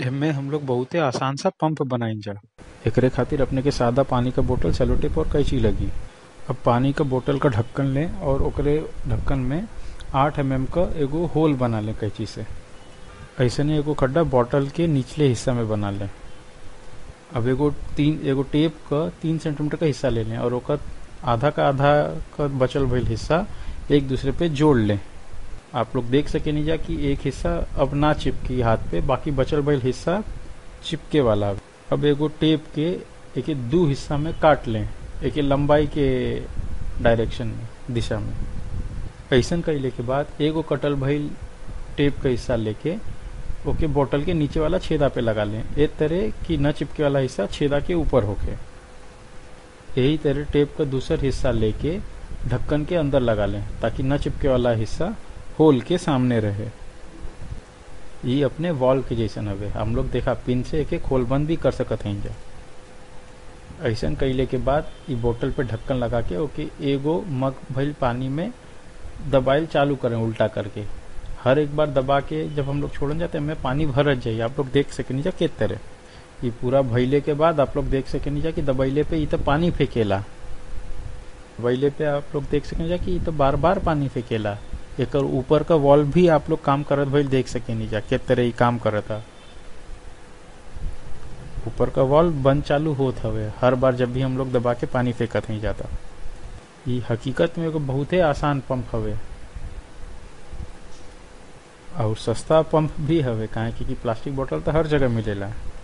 एमे हम लोग बहुते आसान सा पंप बनाइजा एकरे खातिर अपने के सादा पानी का बोतल सेलो टेप और कैंची लगी अब पानी का बोतल का ढक्कन लें और ओकरे ढक्कन में आठ एम एम का एगो होल बना लें कैंची से ऐसे नहीं एगो खड्डा बोतल के निचले हिस्सा में बना लें अब एगो तीन एगो टेप का तीन सेंटीमीटर का हिस्सा ले लें और ओकर आधा का आधा का बचल भइल हिस्सा एक दूसरे पे जोड़ लें आप लोग देख सके नहीं जा कि एक हिस्सा अब ना चिपकी हाथ पे बाकी बचल भइल हिस्सा चिपके वाला अब। अब एगो टेप के एक दो हिस्सा में काट लें एक लंबाई के डायरेक्शन में दिशा में ऐसन कैले के बाद एगो कटल भइल टेप का हिस्सा लेके ओके बोतल के नीचे वाला छेदा पे लगा लें एक तरह कि न चिपके वाला हिस्सा छेदा के ऊपर होके यही तरह टेप का दूसर हिस्सा लेके ढक्कन के अंदर लगा लें ताकि न चिपके वाला हिस्सा होल के सामने रहे ये अपने वॉल के जैसन हवे हम लोग देखा पिन से एक खोल बंद भी कर सकत हैं जा ऐसा कैले के बाद ई बोतल पे ढक्कन लगा के ओके एगो मग भइल पानी में दबाइल चालू करें उल्टा करके हर एक बार दबा के जब हम लोग छोड़न जाते हैं पानी भरत जाइए आप लोग देख सके जा के तरह ये पूरा भइले के बाद आप लोग देख सके जा कि दबैले पे ये तो पानी फेंकेला दबैले पे आप लोग देख सके जा कि ये तो बार बार पानी फेंकेला एक ऊपर का वॉल भी आप लोग काम करत भइल देख सके नहीं जा के तरह ही काम करता ऊपर का वॉल बंद चालू होत हवे हर बार जब भी हम लोग दबा के पानी फेंकत नहीं जाता ये हकीकत में एगो बहुते आसान पंप हवे और सस्ता पंप भी हवे काहे कि प्लास्टिक बोतल तो हर जगह मिलेला